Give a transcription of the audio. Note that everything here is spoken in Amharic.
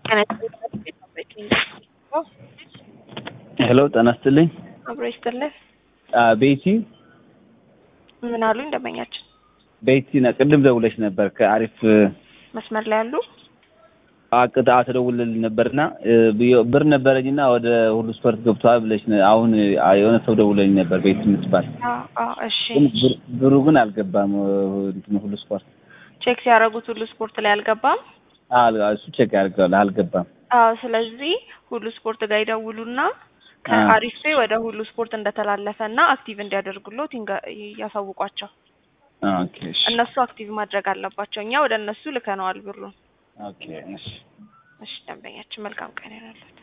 ሄሎ ጤና ይስጥልኝ። አብሮ ይስጥልን። አ ቤቲ ምን አሉኝ ደንበኛችን? ቤቲ ነ ቅድም ደውለሽ ነበር ከአሪፍ መስመር ላይ ያሉ አቅጣ ተደውልልኝ ነበርና ብ- ብር ነበረኝና ወደ ሁሉ ስፖርት ገብቷል ብለሽ ነ- አሁን አ- የሆነ ሰው ደውለኝ ነበር ቤቲ የምትባል አዎ፣ አዎ፣ እሺ ግን ብር- ብሩ ግን አልገባም እንትኑ ሁሉ ስፖርት ቼክ ሲያደርጉት ሁሉ ስፖርት ላይ አልገባም። አል- እሱ ቼክ ያድርገዋል አልገባም አዎ ስለዚህ ሁሉ ስፖርት ጋር ይደውሉና ከአሪፍ ፔ ወደ ሁሉ ስፖርት እንደተላለፈ እና አክቲቭ እንዲያደርጉሎት ይንገ- ያሳውቋቸው። ኦኬ እሺ እነሱ አክቲቭ ማድረግ አለባቸው። እኛ ወደ እነሱ ልከነዋል ብሩን። ኦኬ እሺ እሺ ደንበኛችን መልካም ቀን ይሆናል።